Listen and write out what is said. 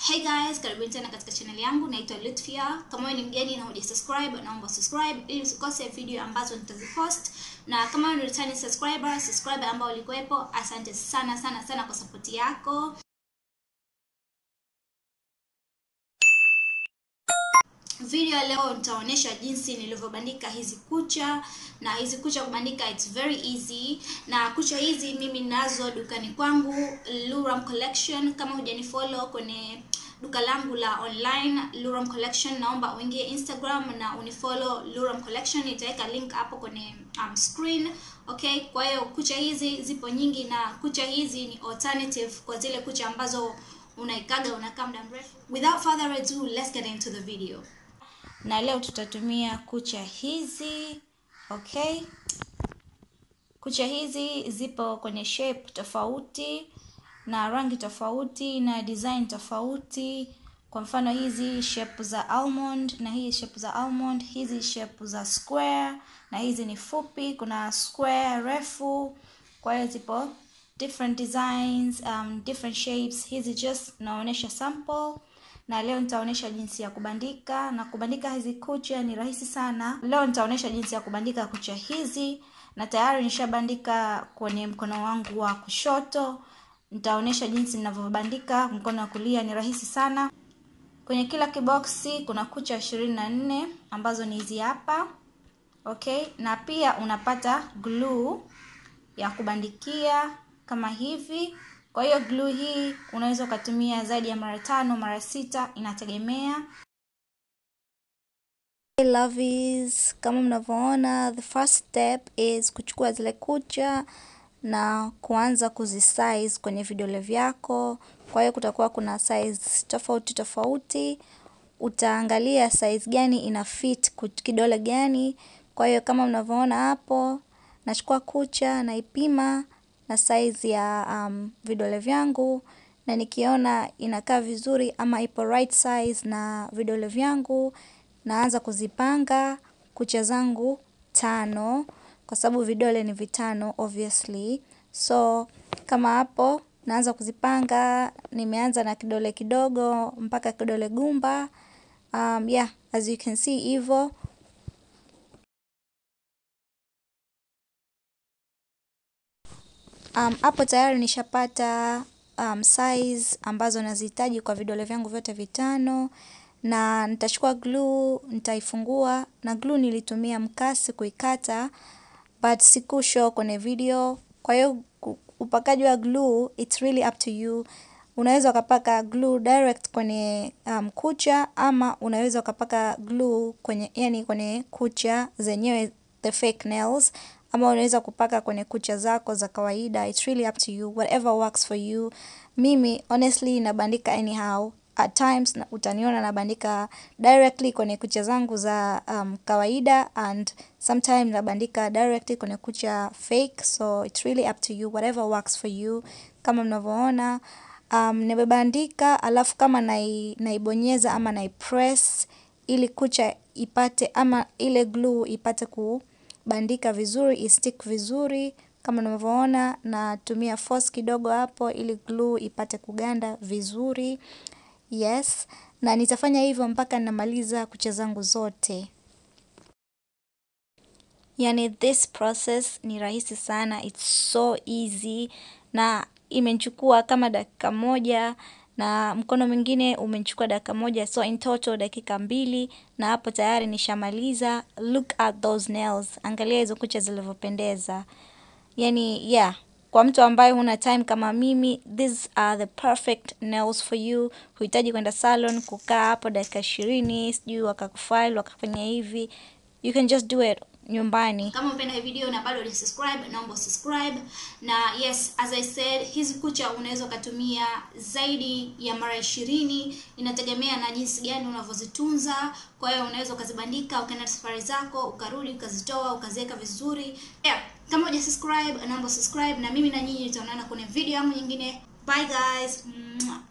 Hey guys, karibuni tena katika channel yangu, naitwa Lutfia. Kama wewe ni mgeni na hujasubscribe, naomba subscribe ili usikose video ambazo nitazipost. Na kama wewe ni returning subscriber, subscriber ambao ulikuwepo, asante sana sana sana kwa support yako. Video ya leo nitaonyesha jinsi nilivyobandika hizi kucha na hizi kucha kubandika it's very easy na kucha hizi mimi nazo dukani kwangu Luram Collection kama hujanifollow kwenye duka langu la online Luram Collection naomba uingie Instagram na unifollow Luram Collection nitaweka link hapo kwenye um, screen okay kwa hiyo kucha hizi zipo nyingi na kucha hizi ni alternative kwa zile kucha ambazo unaikaga unakaa muda mrefu without further ado let's get into the video na leo tutatumia kucha hizi okay kucha hizi zipo kwenye shape tofauti na rangi tofauti na design tofauti kwa mfano hizi shape za almond na hii shape za almond hizi shape za square na hizi ni fupi kuna square refu kwa hiyo zipo different designs um, different shapes hizi just naonyesha sample na leo nitaonyesha jinsi ya kubandika na kubandika hizi kucha ni rahisi sana leo nitaonyesha jinsi ya kubandika kucha hizi na tayari nishabandika kwenye mkono wangu wa kushoto nitaonyesha jinsi ninavyobandika mkono wa kulia ni rahisi sana kwenye kila kiboksi kuna kucha ishirini na nne ambazo ni hizi hapa okay na pia unapata glue ya kubandikia kama hivi kwa hiyo glue hii unaweza ukatumia zaidi ya mara tano mara sita inategemea hey lovies kama mnavyoona the first step is kuchukua zile kucha na kuanza kuzisize kwenye vidole vyako kwa hiyo kutakuwa kuna size tofauti tofauti utaangalia size gani ina fit kidole gani kwa hiyo kama mnavyoona hapo nachukua kucha naipima na size ya um, vidole vyangu na nikiona inakaa vizuri ama ipo right size na vidole vyangu naanza kuzipanga kucha zangu tano kwa sababu vidole ni vitano obviously so kama hapo naanza kuzipanga nimeanza na kidole kidogo mpaka kidole gumba um, yeah as you can see hivyo hapo um, tayari nishapata um, size ambazo nazihitaji kwa vidole vyangu vyote vitano na nitachukua glue nitaifungua na glue nilitumia mkasi kuikata but sikushow kwenye video kwa hiyo upakaji wa glue it's really up to you unaweza ukapaka glue direct kwenye um, kucha ama unaweza ukapaka glue kwenye yani kwenye kucha zenyewe the fake nails ama unaweza kupaka kwenye kucha zako za kawaida it's really up to you whatever works for you mimi honestly nabandika anyhow at times na utaniona nabandika directly kwenye kucha zangu za um, kawaida and sometimes nabandika directly kwenye kucha fake so it's really up to you whatever works for you kama mnavyoona um, nimebandika alafu kama nai, naibonyeza ama naipress ili kucha ipate ama ile glue ipate kubandika vizuri istick vizuri kama unavyoona natumia force kidogo hapo ili glue ipate kuganda vizuri yes na nitafanya hivyo mpaka namaliza kucha zangu zote yani this process ni rahisi sana it's so easy na imenichukua kama dakika moja na mkono mwingine umenichukua dakika moja so in total dakika mbili na hapo tayari nishamaliza look at those nails angalia hizo kucha zilivyopendeza yani yeah kwa mtu ambaye huna time kama mimi these are the perfect nails for you huhitaji kwenda salon kukaa hapo dakika ishirini sijui wakakufile wakafanya hivi you can just do it nyumbani kama umependa hii video na bado hujasubscribe naomba subscribe na yes as i said hizi kucha unaweza ukatumia zaidi ya mara ishirini inategemea na jinsi gani unavyozitunza kwa hiyo unaweza ukazibandika ukaenda safari zako ukarudi ukazitoa ukaziweka vizuri yeah. kama hujasubscribe naomba subscribe na mimi na nyinyi tutaonana kwenye video yangu nyingine bye guys Mwah.